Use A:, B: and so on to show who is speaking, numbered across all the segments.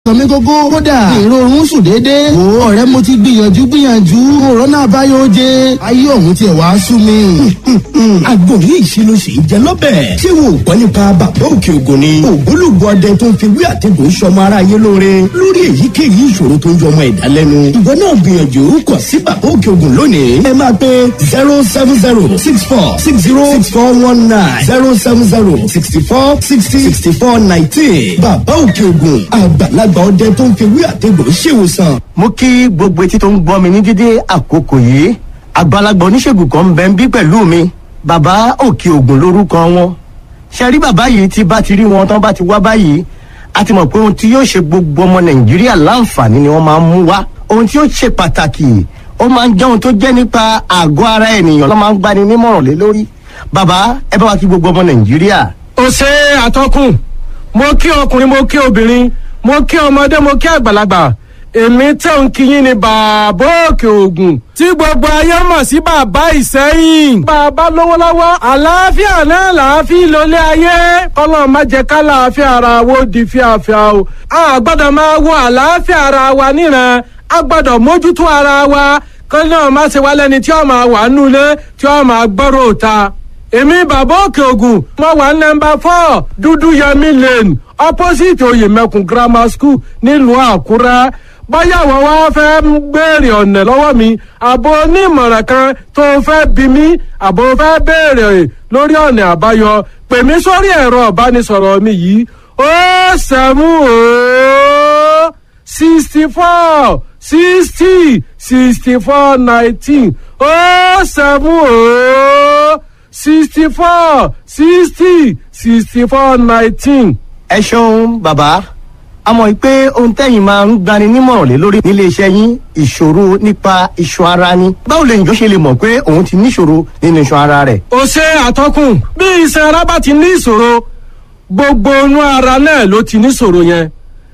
A: sọmi gógó kódà èrò oorun sùn déédéé wò ó ọ̀rẹ́ mo ti gbìyànjú gbìyànjú òrónà àbáyọ oje ayé ọ̀hún tiẹ̀ wá sú mi.
B: àgbo yìí ṣe ló ṣe ń jẹ lọ́bẹ̀. ṣé wo gbọ́ nípa bàbá òkè ògùn ni. ògbólógbò ọdẹ tó ń fi wí àtẹ̀gùn sọmọ ara yé lóore lórí èyíkéyìí ìṣòro tó ń jọ ọmọ ẹ̀dá lẹ́nu. ìwọ náà gbìyànjú kọ sí bàbá òkè ògùn lónìí. ẹ máa pe zero seven zero six four six zero six four one nine zero seven zero sixty four sixty sixty four nineteen. bàbá òkè ògùn àgbàlagbà ọdẹ tó ń fi wí àtẹ̀gùn ṣèwòsàn.
C: mo kí gbogbo etí tó ń gbọ́ mi ní dídé àkókò yìí àgbàlagbà oníṣègùn kan ń bẹ ń bí pẹ̀lú mi bàbá òkè ògùn lórúkọ wọn ṣe rí bàbá yìí tí bá ti rí wọn tán bá ti wá báyìí a ti mọ̀ pé ohun tí yóò ṣe gbogbo ọmọ nàìjíríà láǹfààní ni wọ́n máa ń mú wá ohun tí yóò ṣe pàtàkì ó máa ń jẹ́ ohun tó jẹ́ nípa àgọ́ ara ènìyàn ló máa ń gbani nímọ̀ràn lé lórí bàbá ẹ bá wa kí gbogbo ọmọ nàìjíríà.
D: ó ṣe àtọkùn mo kí ọkùnrin mo kí obìnrin mo kí ọmọdé mo kí àgbàlagbà èmi tẹ̀ ń kíyìn ní bàbá òkè ògùn tí gbogbo ayé mọ̀ sí bàbá ìsẹ́yìn. bàbá lówó lọ́wọ́ àlàáfíà náà làáfíà lólé ayé kọ́lọ́ má jẹ́ ká làáfíà ara wo di fíafíà o. a gbọ́dọ̀ máa wo àlàáfíà ara wa níran a gbọ́dọ̀ mójútó ara wa kọ́lọ́ náà má ṣe wá lẹ́ni tí ó máa wà nulẹ̀ tí ó máa gbọ́rọ̀ òta. èmi bàbá òkè ògùn mo wà nọmba four dúdú yẹmí lane opposite oyèmẹkùn grammar school nílùú àkúrẹ́ bóyá àwọn wá fẹ́ béèrè ọ̀nà lọ́wọ́ mi àbò onímọ̀ràn kan tó fẹ́ bí mi àbò fẹ́ béèrè lórí ọ̀nà àbáyọ pè mí sórí ẹ̀rọ ìbánisọ̀rọ̀ mi yìí ó sẹ́mú ó sixty four sixty sixty four nineteen ó sẹ́mú ó sixty four sixty sixty four nineteen.
C: ẹ ṣeun bàbá a mọ̀ pé ohun tẹ́yìn máa ń gbani nímọ̀ràn lé lórí nílé iṣẹ́ yín ìṣòro nípa iṣan ara ni báwo lè njọ́ ṣe lè mọ̀ pé òun ti níṣòro nínú iṣan ara rẹ̀.
D: ó ṣe àtọkùn bí iṣan ara bá ti ní ìṣòro gbogbo inú ara náà ló ti níṣòro yẹn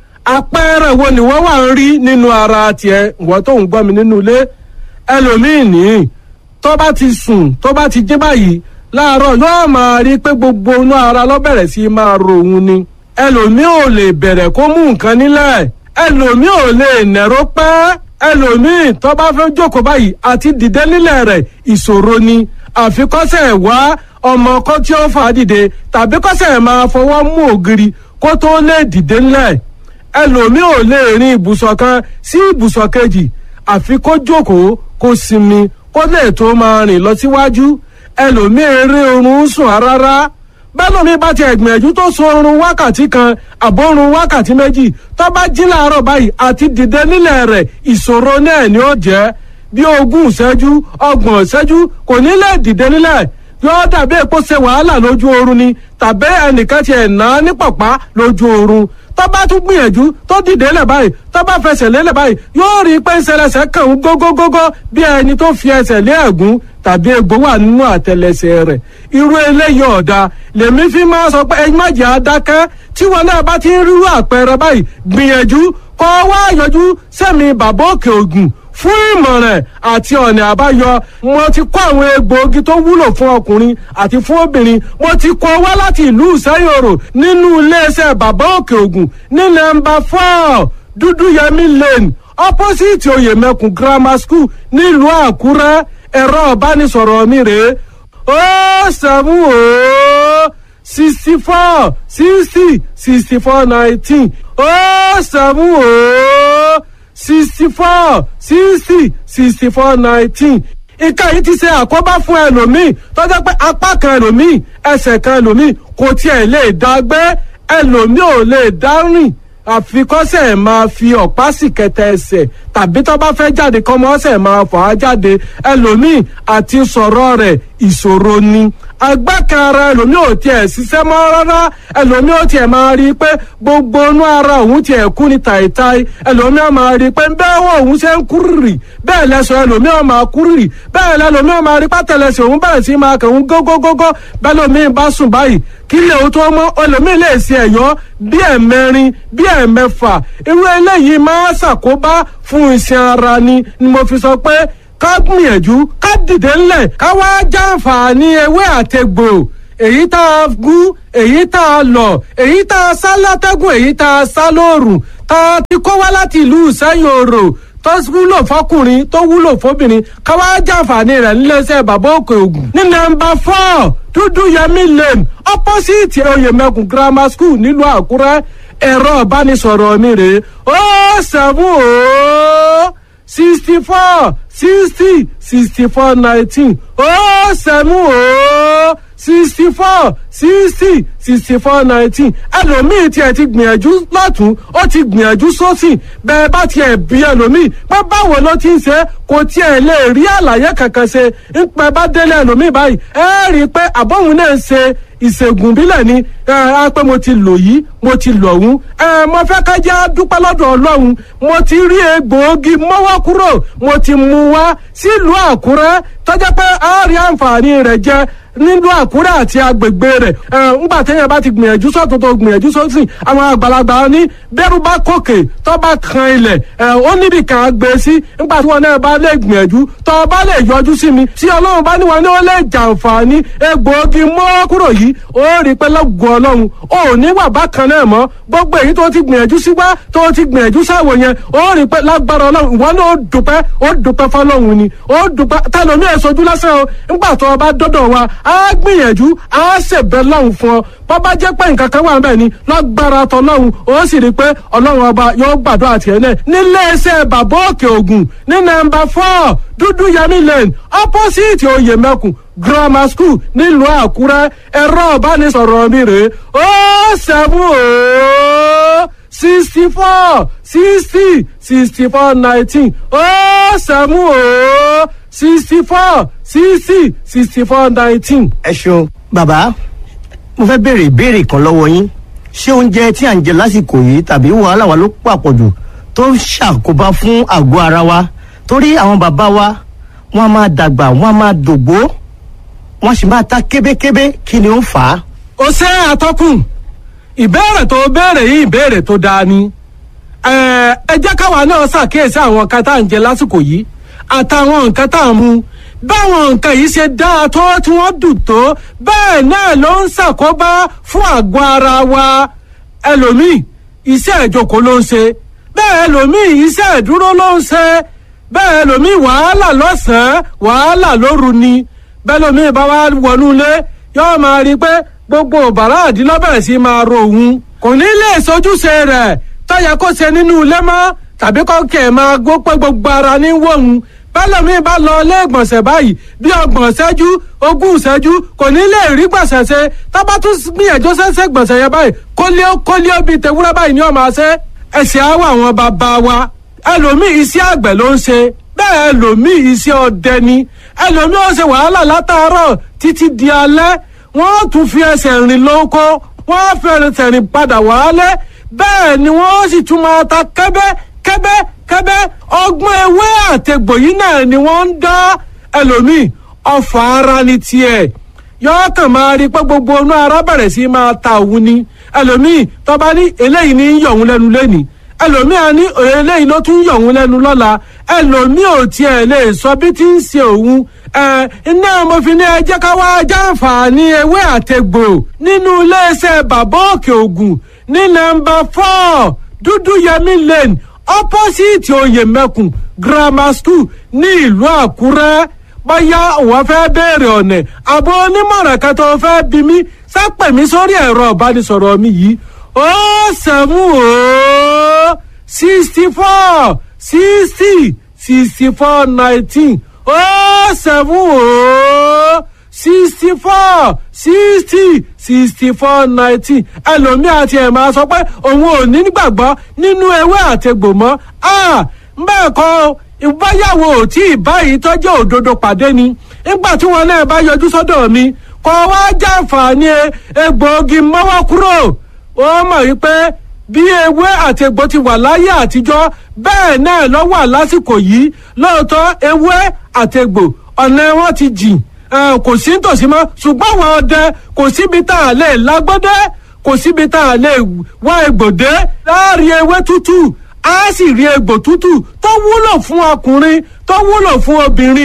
D: àpẹẹrẹ wo ni wọ́n wà ń rí nínú ara tiẹ̀ wọ́n tó ń gbọ́ mi nínú ilé ẹlòmíì ní tó bá ti sùn tó bá ti jí báyìí láàárọ̀ yóò máa rí pé gbogbo inú ara ló bẹ̀rẹ̀ sí máa ro òun ni ẹlòmíì ò lè bẹ̀rẹ̀ kó mú nǹkan nílẹ̀ ẹlòmíì ò lè nẹ̀rọ pẹ́ ẹlòmíì tó bá fẹ́ jókòó báyìí àti dìde nílẹ̀ rẹ̀ ìṣòro ni àfikọ́sẹ̀ wá ọmọ kan tí ó fà á dìde tàbí kọ́sẹ̀ máa fọwọ́ mú ògiri kó tó lè dìde nílẹ̀ ẹlòmíì ò lè rin ibùsọ̀ kan sí ibùsọ̀ kejì àfi kó jókòó kó sinmi kó lè tó máa rìn lọ síwájú ẹlòmíì eré oorun sùn rárá bẹ́lómi bá ti ẹ̀gbìyànjú tó sun oorun wákàtí kan àbórun wákàtí méjì tó bá jí láàárọ̀ báyìí àti dìde nílẹ̀ rẹ̀ ìṣòro náà ni ó jẹ́ bí ogún ìṣẹ́jú ọgbọ̀n ìṣẹ́jú kò ní lè dìde nílẹ̀ yóò dàbí èpo ṣe wàhálà lójú oorun ni tàbí ẹnìkan ti ẹ̀ ná ní pàpá lójú oorun tó bá tún gbìyànjú tó dìde lẹ̀ báyìí tó bá fẹsẹ̀ lélẹ̀ báyìí yóò rí i pé ìṣẹlẹsẹ̀ kàn ń gógógógó bí ẹni tó fi ẹsẹ̀ lé ẹ̀gún tàbí egbò wà nínú àtẹlẹsẹ̀ rẹ̀ irú eléyìí ọ̀dà lèmi fi máa sọ pé ẹ má jẹ́ adákẹ́ tí wọn náà bá ti ń rírú àpẹẹrẹ báyìí gbìyànjú kọ́ wá yọjú sẹ́mi bàbá òkè ògùn fún ìmọ̀ràn àti ọ̀nà àbáyọ mo ti kó àwọn egbòogi tó wúlò fún ọkùnrin àti fún obìnrin mo ti kó wá láti ìlú ìsẹ́yòrò nínú iléeṣẹ́ bàbá òkè ògùn ní nọ́mbà four dúdúyẹmí lane opposite oyèmẹkùn grammar school nílùú àkúrẹ́ ẹ̀rọ ìbánisọ̀rọ̀ mi rèé ó sẹ́mú ó sixty four sixty sixty four nineteen ó sẹ́mú ó sixty four sixty sixty four nineteen nǹkan yìí ti ṣe àkóbá fún ẹlòmíì tọ́jọ́ pé apá kan ẹlòmíì ẹsẹ̀ kan ẹlòmíì kò tiẹ̀ lè dá gbé ẹlòmíì ò lè dá rìn àfikọ́sẹ̀ máa fi ọ̀pá sì kẹtẹ ẹsẹ̀ tàbí tó bá fẹ́ jáde kọ́mọ́sẹ̀ máa fà á jáde ẹlòmíì àti sọ̀rọ̀ rẹ̀ ìṣòro ni agbákanra ẹlòmíì ò tiẹ̀ ṣiṣẹ́ mọ́ rárá ẹlòmíì ò tiẹ̀ máa rí i pé gbogbo inú ara òun tiẹ̀ kú ní tàìtàì ẹlòmíì ò máa rí i pé bẹ́ẹ̀ wọ́n òun ṣe ń kúrìrì bẹ́ẹ̀ lẹ́sọ̀ ẹlòmíì ò máa kúrìrì bẹ́ẹ̀ lẹ́lòmíì ò máa rí pátẹ́lẹsẹ̀ òun bẹ̀rẹ̀ sí máa kàn ń gógógógó bẹ́ẹ̀ lòmíì bá sùn báyìí kí lè o tó mọ́ ẹlòmíì lè ṣe ẹ̀yọ́ bí ẹ̀mẹrin bí ẹ̀mẹfà irú eléyìí máa ṣàkóbá fún iṣan ara ni ni mo fi sọ pé ká gbìyànjú ká dìde ńlẹ̀ ká wá jàǹfààní ewé àtegbò èyí tá a gún èyí tá a lọ̀ èyí tá a sá látẹ́gùn èyí tá a sá lóòrùn tá a ti kó wá láti ìlú ìsẹ́yìn òrò tó wúlò fọkùnrin tó wúlò fóbìnrin ká wá jàǹfààní rẹ̀ níléeṣẹ́ bàbá òkè ògùn ní nọ́mbà four dúdú yẹmí lane opposite oyèmẹkùn grammar school nílùú àkúrẹ́ ẹ̀rọ ìbánisọ̀rọ̀ mi rèé ó seven ó sixty four sixty sixty four nineteen ó seven ó sixty four sixty sixty four nineteen ẹlòmíì tiẹ̀ ti gbìyànjú lọ́tún ó ti gbìyànjú sósì bẹ́ẹ̀ bá tiẹ̀ bí ẹlòmíì pé báwo ló ti ń ṣe kò tiẹ̀ lè rí àlàyé kankan ṣe ń pẹ́ bá délé ẹlòmíì báyìí ẹ rí i pé àbọ̀hún náà ń ṣe ìṣègùn bílẹ̀ ni ẹ pé mo ti lò yìí mo ti lò ọ̀hún ẹ mo fẹ́ ká jẹ́ dúpẹ́ lọ́dọ̀ ọlọ́run mo ti rí egbòogi mọ́wọ́ kúrò mo ti mú wá sílùú àkúrẹ́ tọ́jà pé a rí àǹfààní rẹ̀ jẹ nílùú àkúrẹ́ àti agbègbè rẹ̀ ẹ ńgbà téèyàn bá ti gbìyànjú sọ́tún tó gbìyànjú sósì àwọn àgbàlagbà ní bẹ́rù bá kòkè tó bá kan ilẹ̀ ẹ ó níbi kan á gbé sí ńgbà tí wọn náà bá lè gbìyànjú tó bá lè yọjú sí mi tí ọlọ́run bá ní wọn ní ó lè jàǹfààní egbòogi mọ́ kúrò yìí ó rí pé lọ́gùn ọlọ́run ó ní wà bákan náà mọ́ gbogbo èyí tó ti gbìyànjú sí wá tó ti gbìyànjú sáwò yẹn ó rí pé lágbára ọlọ́run ìwọ náà ó dùpẹ́ ó dùpẹ́ fọlọ́run ni ó dùpẹ́ tẹlomi èsojú lásán o ńgbà tó o bá dọ́dọ̀ wa á gbìyànjú á ṣèbẹ̀ lọ́hùn fún ọ bọ́bá jẹ́ pé nǹkan kan wà ń bẹ̀ ni lágbára tọlọ́hun ó sì rí i pé ọlọ́run ọba yóò gbàdúrà tiẹ̀ náà nílé iṣẹ́ bàbá òkè ògùn ní nọ́mbà four dúdú yẹmí lane opposite oyè mẹ́kùn grammar school nílùú àkúrẹ́ ẹ̀rọ ìbánisọ̀rọ̀ mi rèé ó seven ó sixty four sixty sixty four nineteen ó seven ó sixty four sixty sixty four nineteen.
C: ẹ ṣeun bàbá mo fẹ́ béèrè ìbéèrè kan lọ́wọ́ yín ṣé oúnjẹ tí à ń jẹ lásìkò yìí tàbí wàhálà wa ló pàpọ̀jù tó ń ṣàkóbá fún àgọ́ ara wa torí àwọn bàbá wa wọ́n á máa dàgbà wọ́n á máa dògbó wọ́n sì máa ta kébékébé kí ni ó fà á.
D: ó ṣe àtọkùn ìbéèrè tó béèrè yìí ìbéèrè tó dáa ni ẹ ẹ jẹ́ káwa náà ṣàkíyèsí àwọn nǹkan tá à ń jẹ lásìkò yìí àtàwọn nǹkan tá à ń mu báwọn nǹkan yìí ṣe dáa tó tí wọ́n dùn tó bẹ́ẹ̀ náà ló ń ṣàkóbá fún àgọ́ ara wa ẹlòmíì iṣẹ́ ìjókòó ló ń ṣe bẹ́ẹ̀ ẹlòmíì iṣẹ́ ìdúró ló ń ṣe bẹ́ẹ̀ ẹlòmíì wàhálà lọ́sàn-án wàhálà lóru ni bẹ́ẹ̀ ẹlòmíì bá wá wọnú ilé yóò máa rí i pé gbogbo bàrá àdínlọ́bẹ̀rẹ̀ sí máa ro òun kò ní lè sojúṣe rẹ̀ tọ́yẹ kó ṣe nínú ilé mọ́ tàbí kọ́kẹ́ máa gbó pé gbogbo ara ní wọ̀hún bẹ́lẹ̀mí bá lọ ilé ìgbọ̀nsẹ̀ báyìí bí ọgbọ̀n ṣẹ́jú ogún ṣẹ́jú kò ní lè rí gbọ̀nsẹ̀ ṣe tábà tún gbìyànjú ṣẹ́ṣẹ́ gbọ̀nsẹ̀ yẹn báyìí kólíó kólíó bíi tewúrẹ́ báyìí ni ọmọ ṣe ẹ̀sìn àwọ̀ àwọn bàbá wa ẹlòmíì iṣẹ́ àgbẹ̀ ló ń ṣe bẹ́ẹ̀ ẹlòmíì iṣẹ́ ọdẹ ni ẹlòmíì ó ṣe wàhálà látàárọ̀ títí di alẹ́ wọ́n tún fi ẹsẹ̀ rìn lóko wọ́n fi ẹsẹ̀ rìn padà wálé bẹ́ẹ̀ ni wọ́n sì tún máa ta kẹ́bẹ́ kẹ́bẹ́ kẹ́bẹ́ ọgbọ́n ewé àtẹ̀gbò yìí náà ni wọ́n ń dá ẹlòmíì ọfà ara ni tiẹ̀ yọọ kàn máa rí i pé gbogbo inú ara bẹ̀rẹ̀ sí máa ta òun ni ẹlòmíì tọ́ba ní eléyìí ní yọ̀ òun lẹ́nu lẹ́nìí ẹlòmíì á ní eléyìí ló tún yọ̀ òun lẹ́nu lọ́la ẹlòmíì ò tiẹ̀ lè sọ bí tí ń ṣe òun ẹ iná mo fi ní ẹ jẹ́ ká wá jàǹfààní ewé àtẹ̀gbò nínú iléeṣẹ́ bàbá òkè ògùn ní nọ́mbà four dúdú yẹmí lane opposite oyèmẹkùn grammar school ní ìlú àkúrẹ́ bóyá òun fẹ́ béèrè ọ̀nà àbọ̀ onímọ̀ràn kan tó fẹ́ bí mi sápẹ̀ mi sórí ẹ̀rọ ìbánisọ̀rọ̀ mi yìí ó sẹ́mu ó sixty four sixty sixty four nineteen ó sẹ́mu ó sixty four sixty sixty four nineteen ẹlòmíì àti ẹ̀ máa sọ pé òun ò ní gbàgbọ́ nínú ewé àtegbò mọ́ bẹ́ẹ̀ kọ́ ìbáyàwó tí ìbáyìí tọ́jú òdodo pàdé ni nígbà tí wọn náà bá yọjú sọ́dọ̀ mi kọ́ wá jàǹfààní egbòogi mọ́wọ́ kúrò ó mọ̀ wípé bí ewé àti egbò ti wà láyé àtijọ́ bẹ́ẹ̀ náà ló wà lásìkò yìí lóòótọ́ ewé àti egbò ọ̀nà wọn ti jìn kò sí nítòsí mọ́ ṣùgbọ́n àwọn ọdẹ kò síbi tá a lè lágbọ́dẹ́ kò síbi tá a lè wá egbòdé láàrin ewé tútù á sì rí egbò tútù tó wúlò fún ọkùnrin tó wúlò fún obìnrin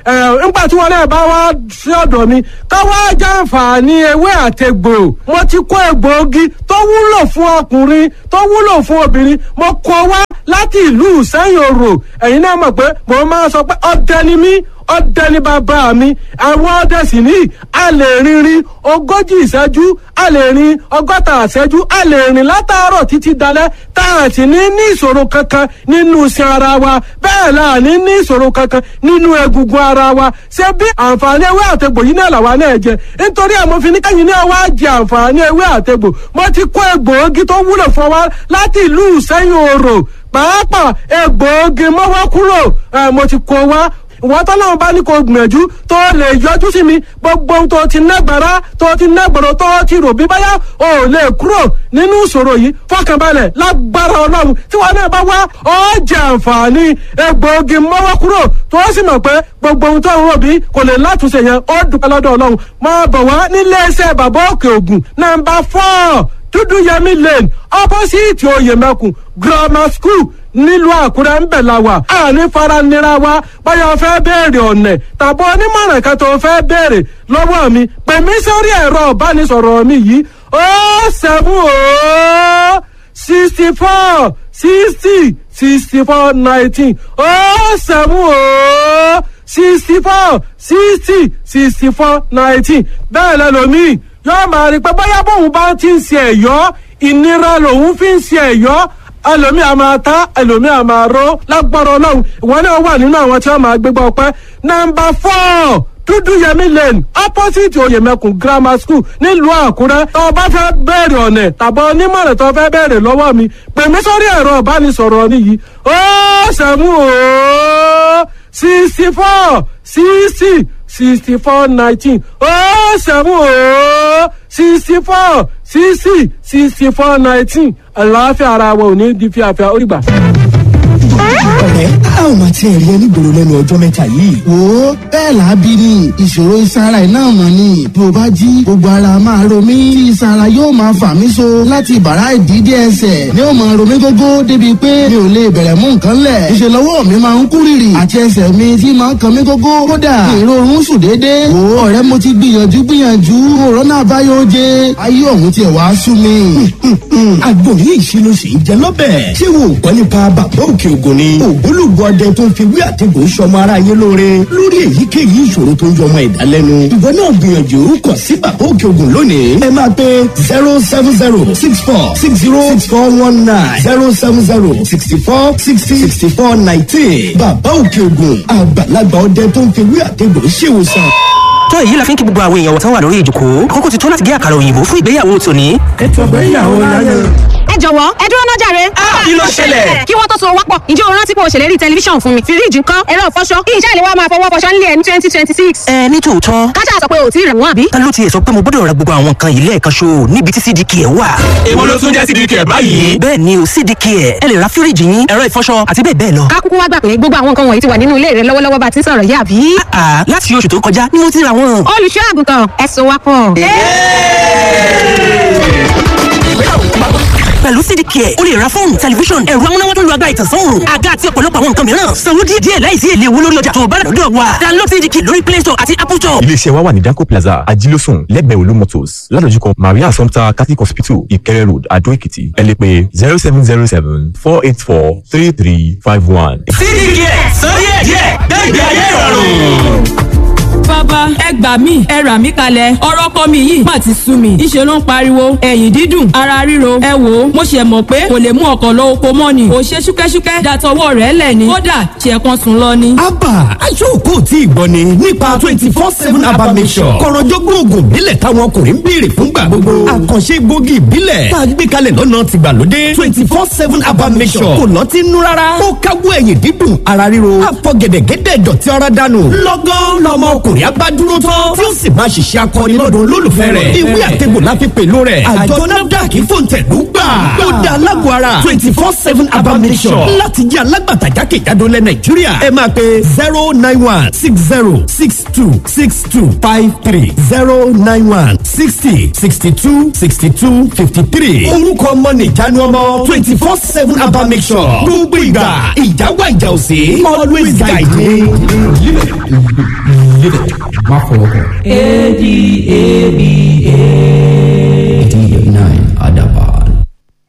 D: nígbà tí wọn náà bá wá sí ọ̀dọ̀ mi ká wá jàǹfààní ewé àtegbò mo ti kó egbòogi tó wúlò fún ọkùnrin tó wúlò fún obìnrin mo kó wá láti ìlú sẹ́yìn òrò ẹ̀yin náà mọ̀ pé mo máa sọ pé ọdẹ ni mí ọdẹ ní bàbá mi àwọn ọdẹ sì ní a lè rinrin ogójì ìṣẹ́jú a lè rin ọgọ́ta ìṣẹ́jú a lè rìn látàárọ̀ títí dalẹ́ tá a sì ní ní ìṣòro kankan nínú iṣan ara wa bẹ́ẹ̀ la ní ní ìṣòro kankan nínú egungun ara wa ṣé bí àǹfààní ewé àtegbò yìí náà làwa náà jẹ nítorí àmọ́ fi ní kẹ́yìn náà wá jẹ àǹfààní ewé àtegbò mo ti kó egbòogi tó wúlò fún wa láti ìlú ìsẹ́yìn òrò pàápàá egbòogi mọ́wọ́ kúrò mo ti kó wa ìwọ́n tọ́lọ́run bá ní kó gbìyànjú tó lè yọjú sí mi gbogbo ohun tó ti nágbára tó ti nágbàrọ̀ tó ti rò bí báyà ò lè kúrò nínú ìṣòro yìí fọkànbalẹ̀ lágbára ọlọ́run tí wọn náà bá wá ó jẹ àǹfààní egbòogi mọ́wọ́ kúrò tó sì mọ̀ pé gbogbo ohun tó ń rò bí kò lè látúnṣe yẹn ó dúpẹ́ lọ́dọ̀ ọlọ́run máa bọ̀ wá nílé iṣẹ́ bàbá òkè ògùn nàmbà fọ́ọ̀ dúdú yẹmí lane opposite oyèmẹkùn grammar school nílùú àkúrẹ́ ń bẹ̀ la wà àní faranira wa báyọ̀ fẹ́ béèrè ọ̀nẹ̀ tàbí onímọ̀ràn kan tó fẹ́ béèrè lọ́wọ́ mi pè mí sórí ẹ̀rọ ìbánisọ̀rọ̀ mi yìí ó seven ó sixty four sixty sixty four nineteen ó seven ó sixty four sixty sixty four nineteen bẹ́ẹ̀ lẹ́lòmíì yóò máa rí pé bóyá bóun bá ti ń ṣe ẹ̀yọ́ ìnira lòun fi ń ṣe ẹ̀yọ́ ẹlòmí a máa ta ẹlòmí a máa ró lágbára ọlọ́run ìwọ náà wà nínú àwọn tí wọ́n máa gbégbá ọpẹ́ nọ́mbà four dúdú yẹmí lane opposite oyèmẹkùn grammar school nílùú àkúrẹ́ tó o bá fẹ́ bẹ̀rẹ̀ ọ̀nẹ̀ tàbí onímọ̀ràn tó o fẹ́ bẹ̀rẹ̀ lọ́wọ́ mi pè mí sórí ẹ̀rọ ìbánisọ̀rọ̀ mi yìí ó sẹ́mu ó sixty four sixty sixty four nineteen ó sẹ́mu ó sixty four sixty sixty four nineteen àlàáfíà ara wa ò ní di fíafíà ó rí gbà.
B: ọ̀rẹ́ a ò máa tiẹ̀ rí ẹni gbòòrò lẹ́nu ọjọ́ mẹ́ta yìí.
A: wo bẹ́ẹ̀ làábí ni ìṣòro ìsara iná mọ̀ ni bí o bá jí gbogbo ara máa ro mí tí ìsara yóò máa fà mí so láti bàrá ìdídé ẹsẹ̀ ni ó máa ro mí gógó débi pé mi ò lè bẹ̀rẹ̀ mú nǹkan lẹ̀ ìṣe lọ́wọ́ mi máa ń kú rìrì àti ẹsẹ̀ mi tí máa ń kan mí gógó kódà ìrorun sùn déédéé wo ọ̀rẹ́ mo ti gbìyànjú gbìyànjú òrónà àbáyọ jẹ ayé ọ̀hún tiẹ̀ wá sú mi.
B: àgbọ̀n yìí ṣe ló ṣe ń jẹ lọ́bẹ̀. ṣé wo gbọ́ nípa bàbá òkè ògùn ni. ògbólógbò ọdẹ tó ń fi wí àtẹ̀gùn sọmọ ara yé lóore lórí èyíkéyìí ìṣòro tó ń yọmọ ẹ̀dá lẹ́nu. ìwọ náà gbìyànjú kàn sí bàbá òkè ògùn lónìí. ẹ máa pe zero seven zero six four six zero six four one nine zero seven zero sixty four sixty sixty four nineteen. bàbá òkè ògùn àgbàlagbà ọdẹ tó ń fi wí àtẹ̀gùn ṣèwòsàn.
E: tó èyí la fi ń kí gbogbo àwọn èèyàn wọ̀tán wà lórí ìjòkó àkókò ti tó láti gé àkàrà òyìnbó fún ìgbéyàwó tòní.
B: ètò ìgbéyàwó láyé.
F: ẹ jọ̀wọ́ ẹ dúró náà jàre.
E: kí ló ṣẹlẹ̀?
F: kí wọ́n tó so wápọ̀ ǹjẹ́ o rántí pé o ṣèlérí tẹlifíṣàn fún mi fíríjì ńkọ́ ẹ̀rọ ìfọṣọ kí iṣẹ́ ìléwọ́ máa fọwọ́ fọṣọ nílé ẹ̀ ní twenty twenty six.
E: ẹ ní tòótọ́
F: káṣá sọ pé o ò tí ì rẹ̀ wọ́n àbí.
E: ta ló tiẹ̀ sọ pé mo gbọ́dọ̀ ra gbogbo àwọn nǹkan yìí lẹ́ẹ̀kan ṣo níbi tí cdk ẹ̀ wà.
G: èwo ló tún jẹ́ sídìí kẹ̀ báyìí.
E: bẹ́ẹ̀ ni o cdk ẹ̀ ẹ lè ra fíríjì yín ẹ̀rọ ìfọṣọ àti bẹ́ẹ̀ bẹ́ẹ̀ lọ.
F: ká kúkú wá gbà pé gbogbo àwọn nǹkan wọ̀nyí ti wà nínú ilé rẹ lọ́wọ́lọ́wọ́ bá ti ń sọ̀rọ̀ yá àbí.
E: àà láti oṣù tó kọjá ni mo ti ra wọn.
F: olùṣọ́ àgùntàn ẹ so wápọ̀.
E: pẹ̀lú cdk ẹ̀ o lè ra fóònù tẹlifíṣọ̀n ẹ̀rọ amúnáwá tó lu agbára ìtànsán òòrùn àga àti ọ̀pọ̀lọpọ̀ àwọn nǹkan mìíràn sanwó díẹ̀ díẹ̀ láìsí èlé owó lórí ọjà tó o bá rà lọ́dọ̀ wa download cdk lórí play store àti apple store.
H: iléeṣẹ́ wa wà ní danco plaza ajílósùn lẹ́gbẹ̀ẹ́ olú motors ládojúkọ maria assumpta catholic hospital ìkẹrẹ road adó èkìtì ẹ lè pè zero seven zero seven four eight four three three five one.
G: sídìí kẹ̀ sọ díẹ̀ díẹ̀ gbẹ̀gbẹ̀ ayé ìrọ̀rùn.
I: bàbá ẹ gbà mí ẹ rà mí kalẹ̀ ọ̀rọ̀ kọ́ mi yìí má ti sú mi ìṣe ló ń pariwo ẹ̀yìn dídùn ara ríro ẹ wò ó mo ṣe mọ̀ pé kò lè mú ọkọ̀ lọ oko mọ́ ni kò ṣe ṣúkẹ́ṣúkẹ́ dàtọwọ́ rẹ̀ lẹ̀ ni kódà ṣe kan sùn lọ ni.
B: abba aṣọ́kò tí ìgbọ́ ni nípa twenty four seven abba mission kọ̀rọ̀jọ́gbọ́n oògùn ìbílẹ̀ táwọn ọkùnrin ń béèrè fúngbà gbogbo àkànṣe gbòógì ìbílẹ̀ tá a gbé kalẹ̀ lọ́nà tìgbàlódé twenty four seven abba mission kò lọ́tí nú rárá ó káwọ́ ẹ̀yìn dídùn ara ríro àfọ gẹ̀dẹ̀gẹ̀dẹ̀ dọ̀tí ara dànù lọ́gán lọ́mọ ọkùnrin rẹ̀ abá dúró tán tí ó sì máa ṣiṣẹ́ akọni lọ́dọ̀ olólùfẹ́ rẹ̀ ìwé àtẹ̀gbò la fi pèlò rẹ̀ àjọ nafdac fòǹtẹ̀lú gbà ó da alágbó ara twenty four seven abamisọ̀ láti jẹ́ alágbàtà jákèjádò lẹ̀ nàìjíríà ẹ máa pe zero nine one six zero six two six two five three zero nine one sixty sixty two sixty two fifty three orúkọ ọmọ nìjánu ọmọ twenty four seven abamisọ̀ gbogbo ìgbà ìjáwá ìjà òsè always guide me.
J: má fọwọ́ kàn.
K: A D A B A.
J: eighty nine.